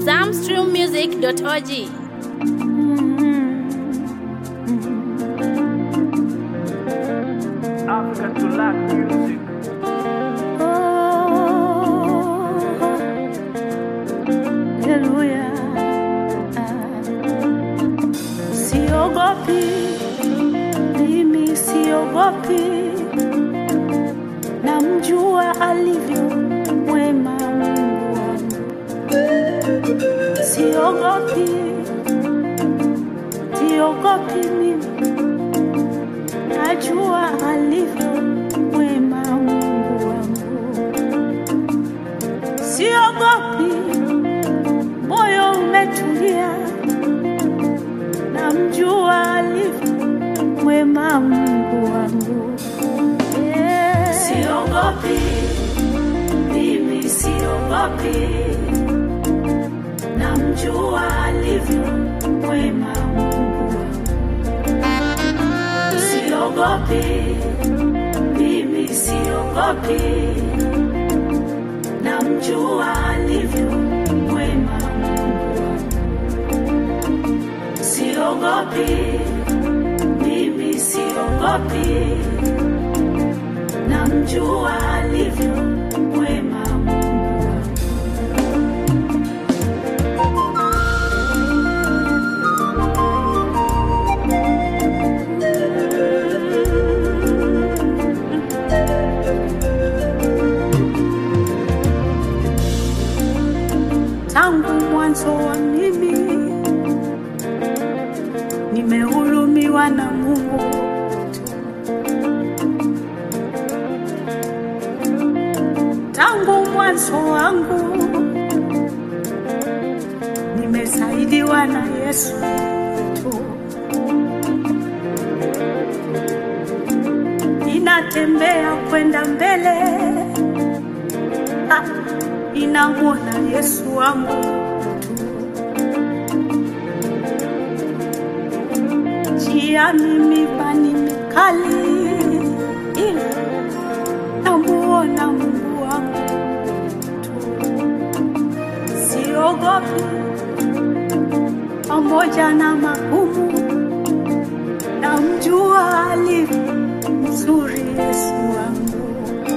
zamstrummusic.org. Africa to lack music. Haleluya. Siogopi, mimi siogopi, namjua alivyo mwema Mungu wangu. Siogopi, siogopi mimi, najua alivyo mwema Mungu wangu. Siogopi, moyo umetulia, namjua alivyo mwema Mungu wangu. Yeah. Siogopi, mimi siogopi, namjua alivyo mwema Mungu wangu. Siogopi, mimi siogopi, namjua alivyo mwema Mungu wangu. Siogopi, mimi siogopi, namjua alivyo mwema Mungu wangu. tangu mwanzo wa mimi nimehurumiwa na Mungu tu. Tangu mwanzo wangu nimesaidiwa na Yesu tu. Ninatembea kwenda mbele ah, ninamwona Yesu wangu tu. Njiani mibani mikali, ila namuona Mungu wangu tu. Siogopi pamoja na magumu, namjua alivyo mzuri Yesu wangu.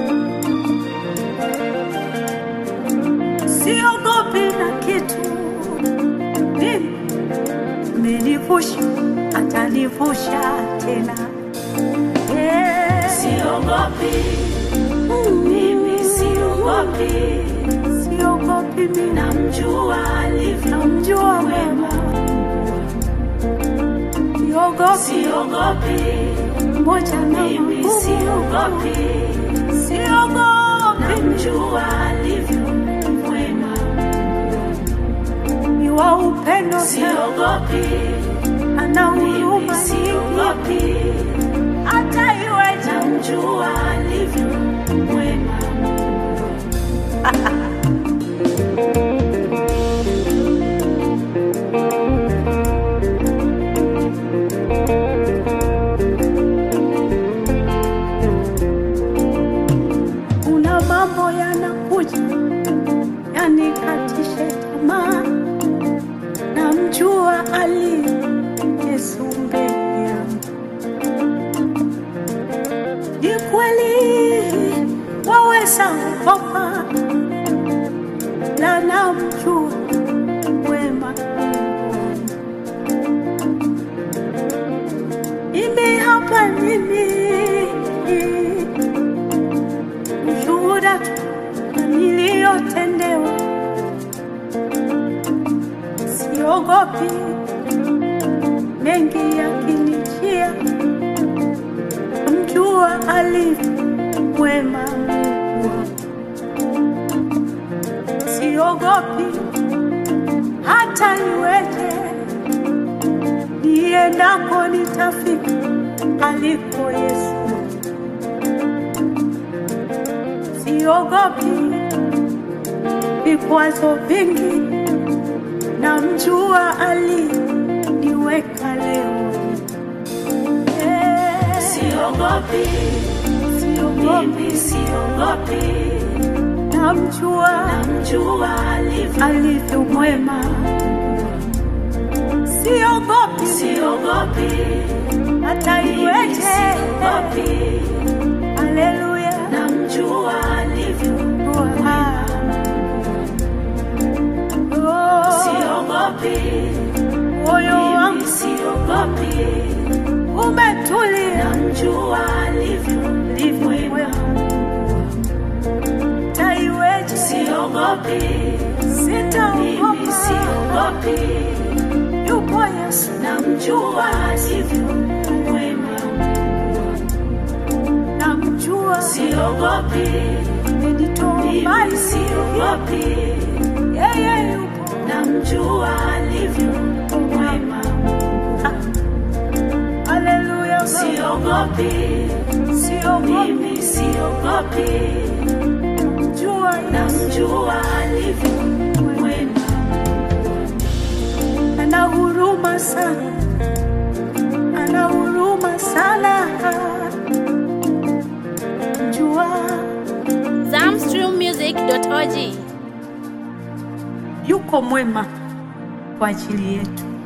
siogopi na kitu, mimi amenivusha, atanivusha tena. Yeah. Siogopi, mimi siogopi, siogopi mimi, namjua alivyo, namjua wema, siogopi, siogopi, moja na mimi siogopi, siogopi, namjua alivyo mwema, ni wa upendo, siogopi, ana huruma siogopi, hata iwe namjua alivyo mwema. Kuna mambo yanakuja yanikatishe tamaa, namjua ali Yesu mbele yangu. Ni kweli waweza kukopa, na namjua wema Mungu wangu. Mimi hapa mimi ushuhuda tu na niliyotendewa, siogopi mengi yakinijia, mjua alivyo mwema Mungu wangu. Siogopi hata iweje, niendako nitafika aliko Yesu. siogopi vikwazo vingi, namjua aliniweka leo. Yeah. Siogopi, siogopi, siogopi, namjua namjua alivyo alivyo mwema, siogopi siogopi hata iweje. siogopi Haleluya, namjua alivyo Ah. Oh, siogopi moyo mimi wangu siogopi umetulia, namjua alivyo alivyo mwema, hata iweje, siogopi mimi sitaogopa, siogopi yupo Yesu, namjua alivyo mwema namjua, siogopi amenitoa mimi mbali, siogopi yeye yupo namjua alivyo mwema Haleluya, siogopi siogopi, mimi siogopi jua namjua alivyo mwema ana huruma sana, ana huruma sana, jua Zamstrummusic.org. yuko mwema kwa ajili yetu.